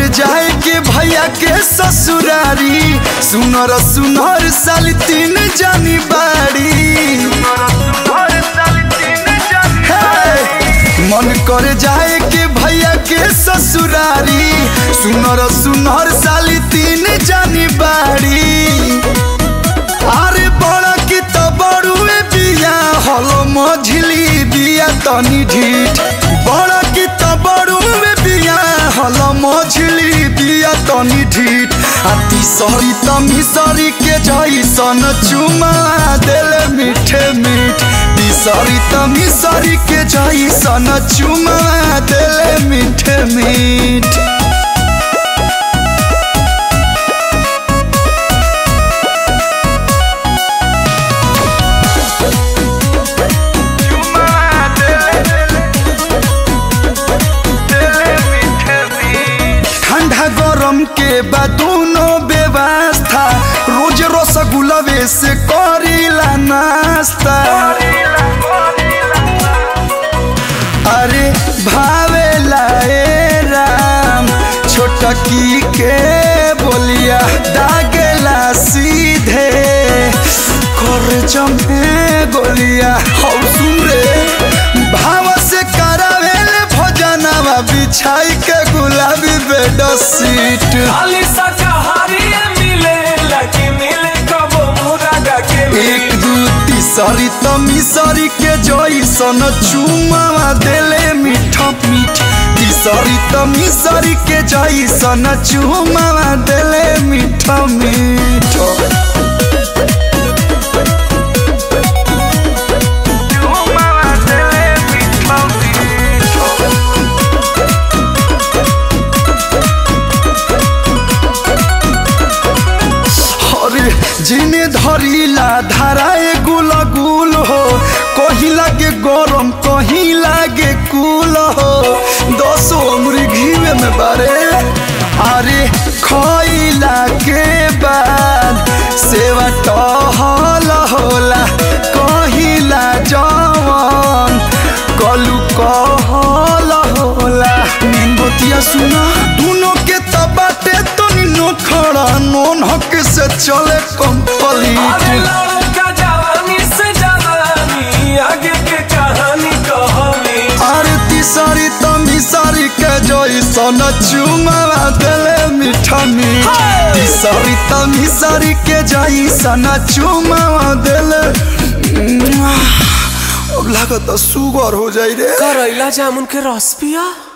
जाए के भैया के ससुरारी सुनर सुनर साल तीन जानी बाड़ी हे, मन कर जाए के भैया के ससुरारी सुनर सुनर साली तीन जानी बाड़ी अरे बड़ा की तो बड़ुए बिया हलो मझली बिया तनी ढीठ बड़ा की तो बड़ुए बिया हलो मझली बिया तनी ढीठ आ तीसरी तमिसरी के जैसन चुमा देले मीठे मीठ तीसरी तमिसरी के जैसन चुमा देले मीठे मीठ ठंडा गरम के बाद दोनों व्यवस्था रोज रसगुल्लवे से करीला नाश्ता अरे भावेला ए राम छोटकी के बोलिया दागेला सीधे कर जमे गोलिया हौ सुन रे भाव से करावेले भजनवा बिछाई के गुलाबी बेड सीट खाली शाकाहारी मिले लकी मिले कबो मुरागा के एक दू तीसरी तमिसरी के जैसन चुमावा देले मीठ मीठ तीसरी तमिसरी के जैसन चुमावा देले मीठ मीठ अरे जिने धरिला धाराए गुल गुल हो कहीं लागे गरम कहीं लागे कुल हो दसो उम्र घीवे में बारे अरे खइला के बाद सेवा टहल होला कहिला जवन कलू कहल होला नींबतिया सुना दोनों के तबाटे तो नो खड़ा नोन हक से चले अरे कंप्लीट लड़का जवानी से जवानी आगे के कहानी कहानी अरे तीसरी तमिसरी के जैसन चुमावा देले मीठा मीठ Hey! तीसरी तमिसरी के जैसन चुमावा देले अब लागत सुगर हो जाई रे करैला जामुन के रस पिया